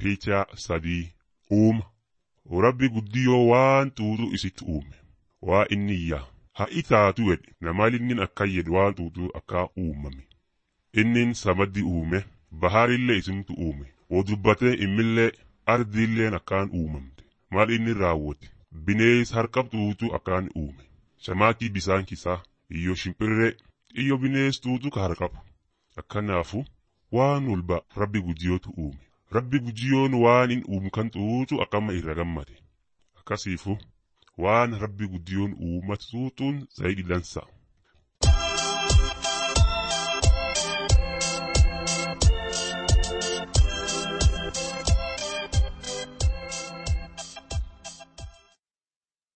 Picha sadii uuma. Rabbi guddiyoo waan tuutu isitti uume. Waa inni iyyaa. Ha'i taatu jedhe namal innin akkan jedhu waan tuutu akka uumame. Innin samaddi uume. Baharillee isimtu uume. Wo dubbatee immillee ardiilleen akkaan uumamte. Maal inni raawwate. Binees harqabtuutu akkaan uume. Shamaatii bisaan kisaa. Iyyo shimpirree. Iyyo binees tuutu ka harqabu. Akkanaafu waan walba rabbi guddiyootu uume. Rabbi guddiyoon waan in uumkan tuutu akkama irra gammade. Akkasiifu waan rabbi guddiyoon uumatu tuutuun zayidi dansa.